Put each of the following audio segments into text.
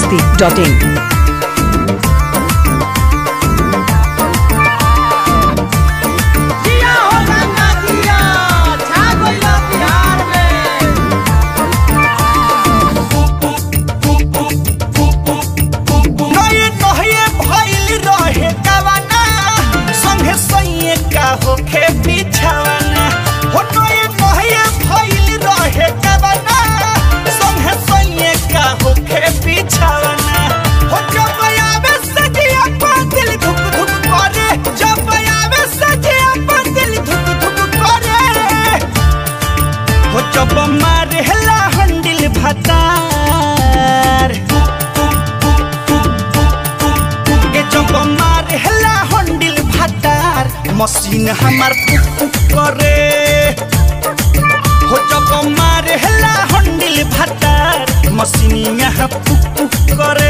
masti.in. जिया हो गंगा जिया छा गइल बिहार में नये नये भइल रहे कवाना संगे सैये का होखे बिछावाना हो नये नये भइल रहे कवाना संगे सैये का होखे बिछावाना हो जब आवे सजिया पर दिल धुक धुक करे जब आवे सजिया पर दिल धुक धुक करे हो जब मारेला हंडिल भतार के जब मारे हला हंडिल भातार मशीन हमार पुक पुक करे हो जब मारे हला हंडिल भातार मशीन यहाँ पुक पुक करे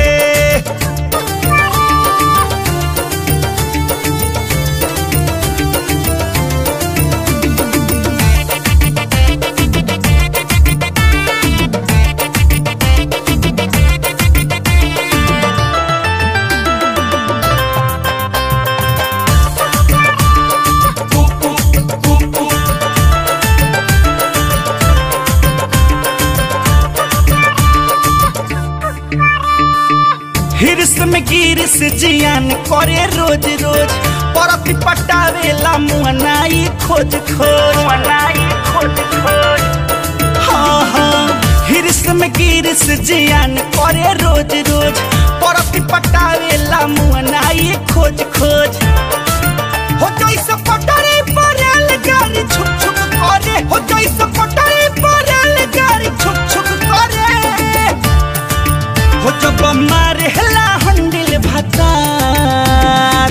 हिरस में गिरस जियान करे रोज रोज परती पटावेला मुअनाई खोज खोज मुअनाई खोज खोज हाँ हाँ हिरस में गिरस जियान करे रोज रोज परती पटावेला मुअनाई खोज खोज हो जैसे पटरी पर गाड़ी छुक छुक करे हो जैसे पटरी पर गाड़ी छुक छुक करे हो जब मारे हला हंडिल भतार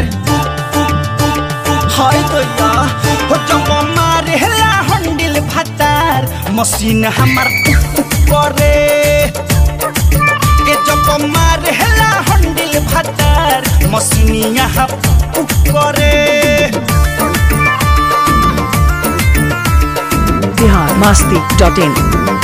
हाय दैया हो जब मारे हला हंडिल भतार मशीन हमार टुक टुक करे के जब मारे हला हंडिल भतार मशीन यहाँ पुक करे Bihar masti.in.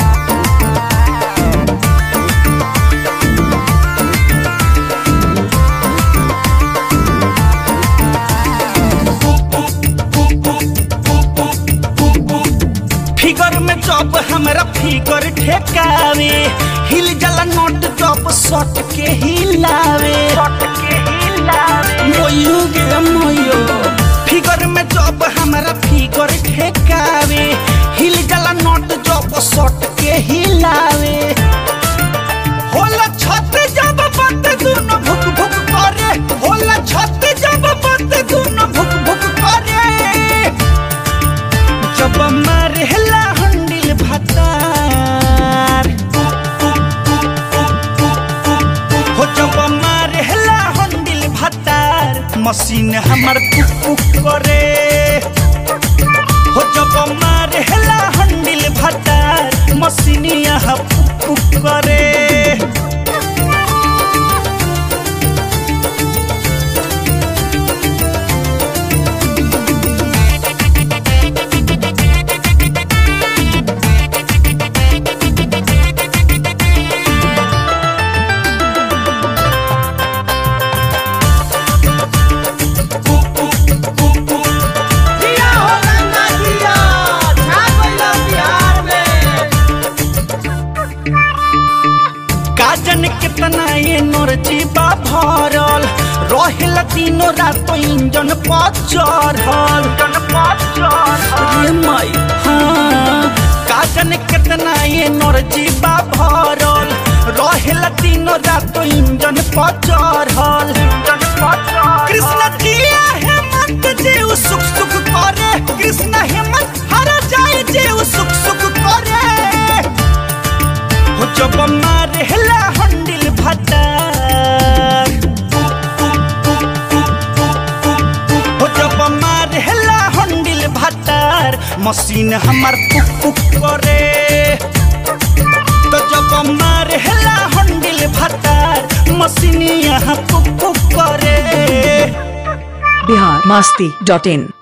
फिगर में जब हमरा फिगर ठेकावे हिल जला नोट जब सट के हिलावे सट के हिलावे मोयो गे मोयो फिगर में जब हमरा फिगर ठेकावे हिल जला नोट जब सट के हिलावे होला छत जब बत दुनो भुक भुक करे होला छत जब बत दुनो भुक भुक करे जब मारेला हंडिल भतार हो जब मारेला हंडिल भतार मशीन हमर पुक पुक करे हो जब मारेला हंडिल भतार मशीन यहाँ पुक पुक करे जिया हो गंगा जिया छा गइल बिहार में काजन कितना ये नोरजी बा भरल रहेला तीनों रात इंजन पर चढ़ल इंजन पर चढ़ल रे माई हाँ काजन कितना ये नोरजी बा भरल रहेला तीनों रात इंजन पर चढ़ल इंजन पर चढ़ल कृष्ण जिया हेमंत जीव सुख सुख करे कृष्ण हेमंत हर जाए जीव सुख सुख करे हो जब मारे हला हंडिल भतार हो जब मारे हला हंडिल भतार मशीन हमार पुक पुक करे तो जब मारे हला हंडिल भतार मशीन यहाँ पुक पुक करे Bihar masti.in.